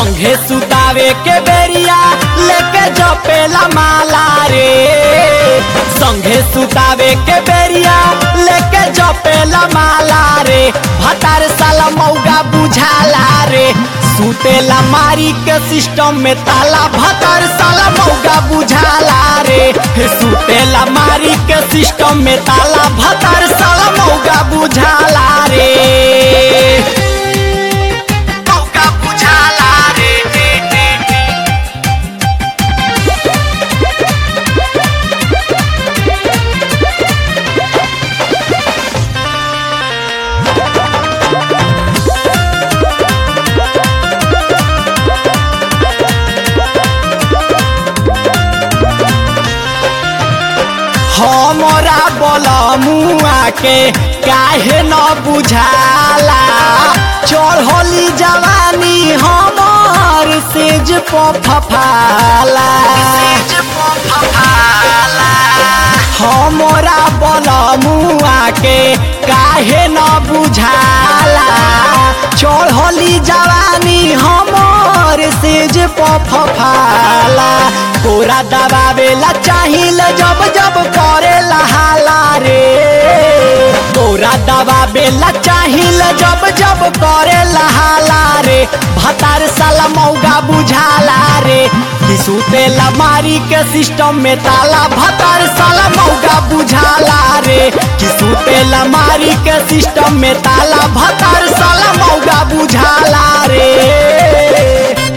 संघे सुतावे के बेरिया लेके जपेला माला रे संघे सुतावे के बेरिया लेके जपेला माला रे भतार साला मौगा बुझाला रे सुतेला मारी के सिस्टम में ताला भतार साला मौगा बुझाला रे सुतेला मारी के सिस्टम में ताला भतार साला मौगा बुझाला रे मौका बुझाला रे रे रे रे। हमरा बलमुआ के काहे न बुझाला चढ़ली जवानी हमर सेज पफाला हमरा बलमुआ के काहे न बुझाला चढ़ली जवानी हमर सेज पफाला कोरा दबावेला चाहिल जब जब करेला हाला रे कोरा दबावेला चाहिल जब जब करेला हाला रे भतार साला मौगा बुझाला रे कि सुतेला मारी के सिस्टम में ताला भतार साला मौगा बुझाला रे कि सुतेला मारी के सिस्टम में ताला भतार साला मौगा बुझाला रे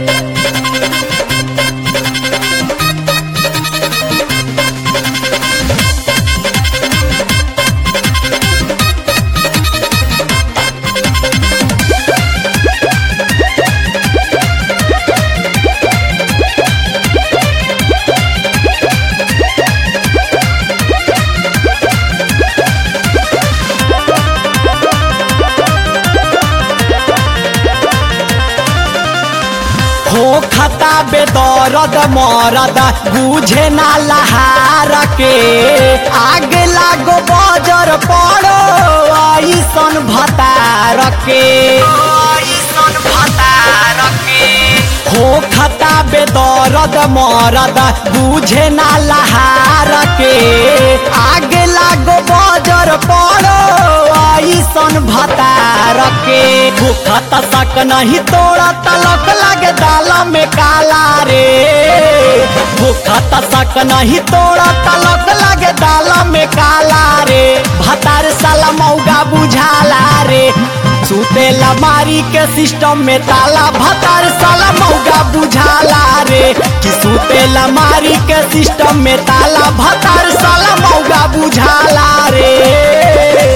हो खता बेदरद मरद बुझे ना लहार के आग लागो बजर पड़ो ऐसन भतार के ऐसन भतार के हो खता बेदरद मरद बुझे ना लहार के आग लागो बजर पड़ो ऐसन भतार के भूखत सक नहीं तोड़ा तलक लागे दाल में काला रे भूखत सक नहीं तोड़ा तलक लागे दाल में काला रे भतार साला मौगा बुझाला रे सुतेला मारी के सिस्टम में ताला भतार साला मौगा बुझाला रे कि सुतेला मारी के सिस्टम में ताला भतार साला मौगा बुझाला रे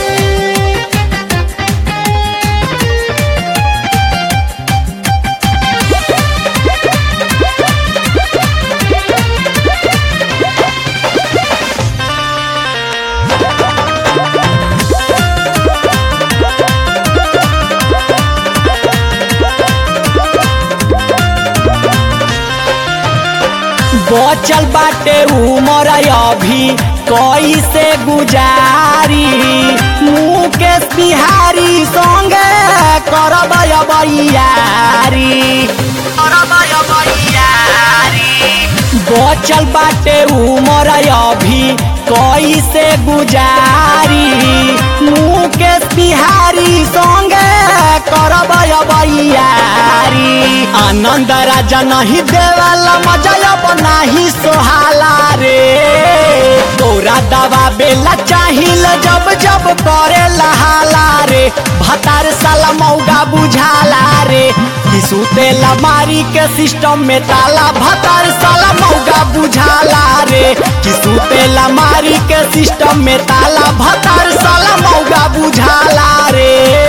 बचल बाटे उमर अभी कैसे गुजारी मुकेश बिहारी संगे करब बैयारी करब बैयारी बचल बाटे उमर अभी कैसे गुजारी मुकेश बिहारी संगे करब बैयारी आनंद राजा नहीं देवाला मजा अब नाही सोहाला रे तोरा दवा बेला चाहिल जब जब करे लहाला रे भतार साला मौगा बुझाला रे कि सुतेला मारी के सिस्टम में ताला भतार साला मौगा बुझाला रे कि सुतेला मारी के सिस्टम में ताला भतार साला मौगा बुझाला रे